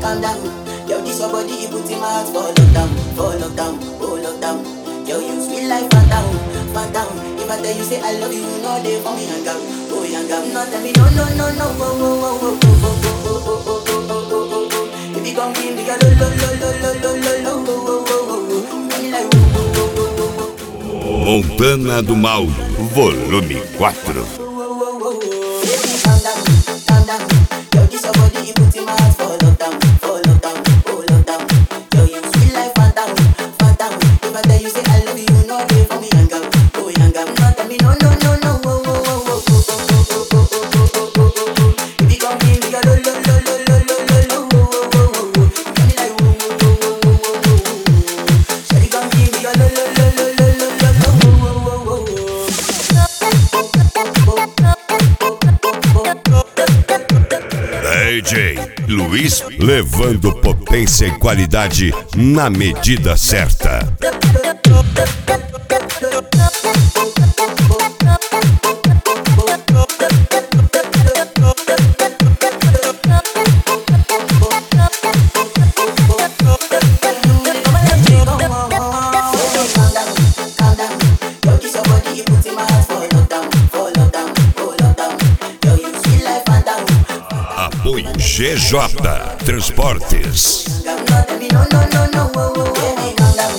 calm down. Yo, this your body, it puts in my heart for lockdown, for lockdown, oh lockdown. Yo, you sweet life, phantom, phantom. If I tell you say I love you, you know they for me hang out, oh hang out. No tell me no, no, no, no, oh, oh, oh, oh, oh, oh, oh, oh, oh, oh, oh, oh, oh, oh. If you come give me a lo, lo, lo, lo, lo, lo, lo, lo, oh, oh, oh, oh, oh. Make me like, oh, oh, oh, oh, oh, oh. Montana do Mal, volume 4. Baby, calm down, calm down. Yo, this your body, it puts in my heart for lockdown, for lockdown, oh lockdown. Yo, you sweet life, phantom, phantom. If I tell you say I love you, you know they for me hang out, oh hang out. No tell me no, no, no, no, oh, oh, oh, oh, oh, oh, oh, oh, oh, oh, oh, oh, oh, oh. If you come give me a lo, lo, lo, lo, lo, lo, lo, lo, oh, oh, oh, oh, oh. Tell me like, oh, oh, oh, oh, oh, oh, oh, oh. Shawty, come give me a lo, lo, lo, lo, lo, lo, lo, lo, oh, oh, oh, oh, oh. DJ Luiz levando potência e qualidade na medida certa. Apoio GJ Transportes. No, no, no, no, no, oh, oh, oh.